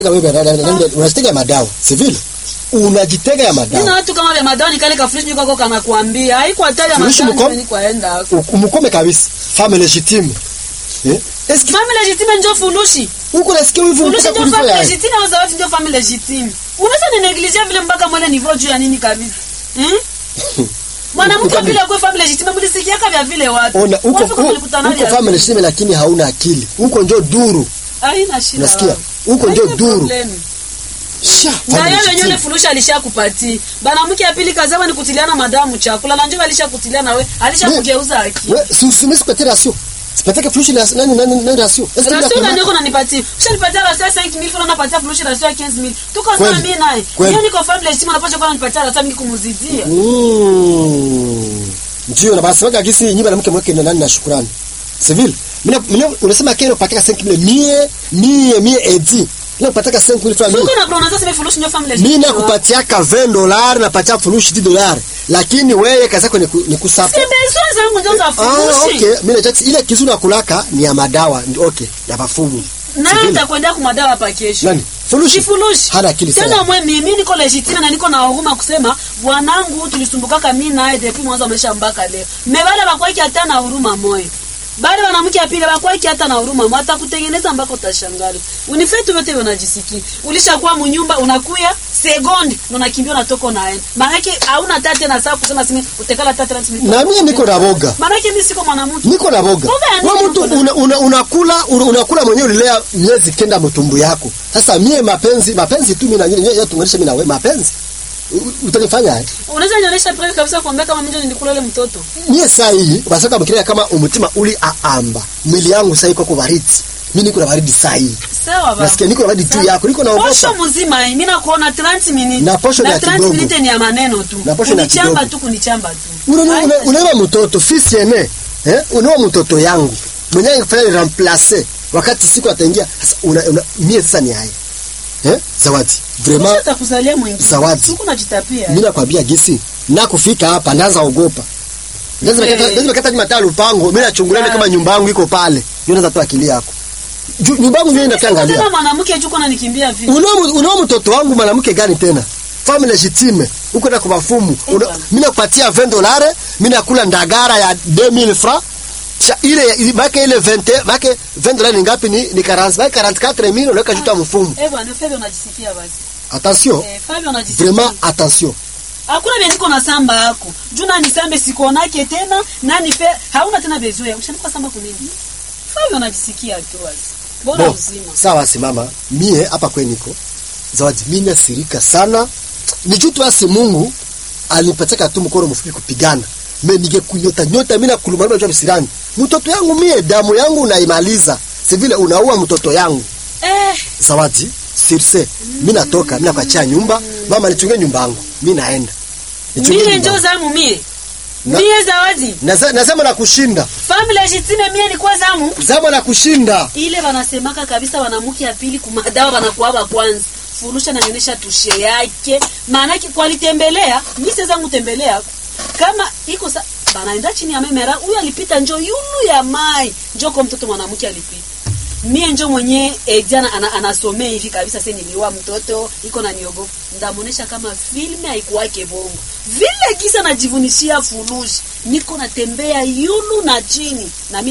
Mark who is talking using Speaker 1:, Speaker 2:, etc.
Speaker 1: unajitega ya madawa si vile unajitega ya
Speaker 2: Nina
Speaker 1: madawa
Speaker 2: watu kama vya madani kale ka fresh niko kana kuambia haiko hatari ya
Speaker 1: Furushi
Speaker 2: madani
Speaker 1: mkom-
Speaker 2: ni kwaenda
Speaker 1: U- mkome kabisa femme légitime eh eski
Speaker 2: Family legitime ndio furushi.
Speaker 1: uko nasikia wivu
Speaker 2: Furushi
Speaker 1: mpaka
Speaker 2: ndio
Speaker 1: kuliko
Speaker 2: family
Speaker 1: ya
Speaker 2: legitime au zawadi ndio family legitime. Unaweza ni negligee vile mpaka mwele niveau juu ya nini kabisa. Hmm? Mwanamke
Speaker 1: Uko-
Speaker 2: vile kwa family legitime mlisikiaka vya vile watu.
Speaker 1: ona uko
Speaker 2: Watu kama walikutana
Speaker 1: uko
Speaker 2: vya
Speaker 1: femme
Speaker 2: vile.
Speaker 1: légitime lakini hauna akili uko njo duru
Speaker 2: Haina shida.
Speaker 1: Unasikia?
Speaker 2: wao.
Speaker 1: Huko ndio
Speaker 2: Haina
Speaker 1: duru.
Speaker 2: problem.
Speaker 1: sha
Speaker 2: na
Speaker 1: femme
Speaker 2: yeye wenyewe
Speaker 1: légitime.
Speaker 2: ile fulusha alishakupatia banamke ya pili kazama ni kutiliana madamu chakula na njoo alishakutiliana we alishakugeuza aki
Speaker 1: we si usime sipatie ratio sipatake furushi la nani nani nani ratio Eski bila
Speaker 2: rasio
Speaker 1: kuna-
Speaker 2: ndio kuna nipatia ushanipatia rasio ya 5000 fulani napatia furushi rasio ya 15000 tuko sana
Speaker 1: Kweli.
Speaker 2: mimi naye
Speaker 1: Kweli.
Speaker 2: yeye niko family heshima napaswa kwa nipatia rasio mingi kumuzidia
Speaker 1: Mm. ndio na basi waka gisi nyiba na mke mweke na nani na shukrani civil mimi mimi unasema kero pataka 5000 mie mie mie edi na pataka 5000 francs
Speaker 2: tuko na kuna sasa furushi ndio family
Speaker 1: mimi
Speaker 2: heshima
Speaker 1: nakupatiaka 20 dollars napatia furushi 10 dollars lakini wewe kazi yako ni ku- ni kusapa
Speaker 2: si besoin zangu ndio za
Speaker 1: ah
Speaker 2: furushi
Speaker 1: okay mimi najua ile kizu na kulaka ni ya madawa ndio okay ya bafumu
Speaker 2: na
Speaker 1: Civil.
Speaker 2: nitakwenda kumadawa hapa kesho
Speaker 1: nani furushi
Speaker 2: Kifurushi.
Speaker 1: hana akili
Speaker 2: Tena
Speaker 1: sana
Speaker 2: mwe mimi niko legitime na niko na huruma kusema bwanangu tulisumbukaka mimi naye depuis mwanzo amesha mpaka leo. Mebale bakwaki hata na huruma moyo. Bale wanamke apile bakwaki hata na huruma moyo atakutengeneza mpaka utashangaa. Unifetu yote unajisikia. Ulishakuwa munyumba unakuya sekondi na unakimbia unatoka unaenda. Maana yake hauna tate na saa kusema simi utekala tate na simi.
Speaker 1: na mimi niko na boga
Speaker 2: Maana yake mimi siko mwanamke.
Speaker 1: niko na boga
Speaker 2: Boga ya nini
Speaker 1: wewe mtu
Speaker 2: uko na-
Speaker 1: una, una, unakula una, unakula mwenyewe ulilea miezi kenda mtumbu yako sasa mie mapenzi mapenzi tu mimi na nyinyi yeye tunganisha mimi na wewe mapenzi U- utanifanya aje
Speaker 2: Unaweza nionyesha proof kabisa kuambia kama mimi ndio nilikula ile mtoto.
Speaker 1: mie saa hii basaka mkiria kama umutima uli aamba mwili yangu saa hii kwa baridi mimi niko na baridi saa hii
Speaker 2: Sawa baba.
Speaker 1: nasikia niko na baridi juu
Speaker 2: Sawa.
Speaker 1: yako niko na
Speaker 2: Posho
Speaker 1: ogopa
Speaker 2: mzima hii, mimi nakuona 30 minutes.
Speaker 1: Na posho ni ya
Speaker 2: 30
Speaker 1: kidogo.
Speaker 2: minutes ni ya maneno tu.
Speaker 1: Na posho ni ya
Speaker 2: Kunichamba
Speaker 1: kidogo.
Speaker 2: tu kunichamba tu.
Speaker 1: unaona
Speaker 2: Haina
Speaker 1: una- unaona mtoto fisi ene eh unaona mtoto yangu mwenyewe kufanya ni remplacer wakati siku ataingia sasa una, una mie sasa ni haya eh zawadi
Speaker 2: shida.
Speaker 1: vraiment
Speaker 2: atakuzalia mwingine.
Speaker 1: Zawadi.
Speaker 2: Huko najitapia.
Speaker 1: mimi nakwambia gisi na kufika hapa naanza ogopa lazima
Speaker 2: Eh.
Speaker 1: kata lazima kata nyuma talo pango mimi nachungulia kama nyumba yangu iko pale ndio naanza tu akili yako Ju- nyumba yangu ndio
Speaker 2: Tena
Speaker 1: inatangalia
Speaker 2: mwanamke juko ananikimbia vipi?
Speaker 1: unao unao mtoto wangu mwanamke gani tena femme legitime uko na kwa mafumu
Speaker 2: Eh,
Speaker 1: Una-
Speaker 2: bwana.
Speaker 1: mimi nakupatia 20 dollars mimi nakula ndagara ya 2000 francs Cha ile bake ile 20 bake 20 dollars ni ngapi ni ni 40 bake 44000 unaweka juta mfumu
Speaker 2: Eh bwana, Fabio unajisikia basi.
Speaker 1: attention
Speaker 2: Eh, Fabio unajisikia.
Speaker 1: vraiment attention
Speaker 2: Hakuna vile niko na samba yako. Juna ni sambe sikonake tena, nani fe hauna tena bezoea. Ushanikuwa samba kunini? Fabio unajisikia tu basi. Bora
Speaker 1: Bo,
Speaker 2: uzima.
Speaker 1: sawa simama mie hapa kwe niko zawadi mimi nasirika sana ni juu tu asi Mungu alipataka tu mkono mfupi kupigana me ningekunyota nyota mimi nakuluma jua bisirani mtoto yangu mie damu yangu unaimaliza si vile unaua mtoto yangu
Speaker 2: Eh,
Speaker 1: zawadi sirse mimi natoka mimi nakuachia nyumba mama nichunge nyumba yangu mimi naenda Nichunge
Speaker 2: mie
Speaker 1: nyumba
Speaker 2: njo
Speaker 1: yangu.
Speaker 2: zamu mie.
Speaker 1: Na-
Speaker 2: Mie zawadi.
Speaker 1: Naza- nasema na kushinda
Speaker 2: Family legitime mie ni kwa zamu.
Speaker 1: zama na kushinda
Speaker 2: ile wanasemaka kabisa wanamke ya pili kumadawa wanakuwa kwanza furusha nanionyesha tushe yake maanake kwalitembelea mi siweza mtembelea kama iko sa banaenda chini ya memera huyu alipita njo yulu ya mai njo kwa mtoto mwanamke alipita mie njo mwenye eh, jana ana, anasomea hivi kabisa se niliwa mtoto iko na niogopa ndamuonesha kama filme haikuwake bongo vile kisa najivunishia furushi niko natembea yulu na chini na mi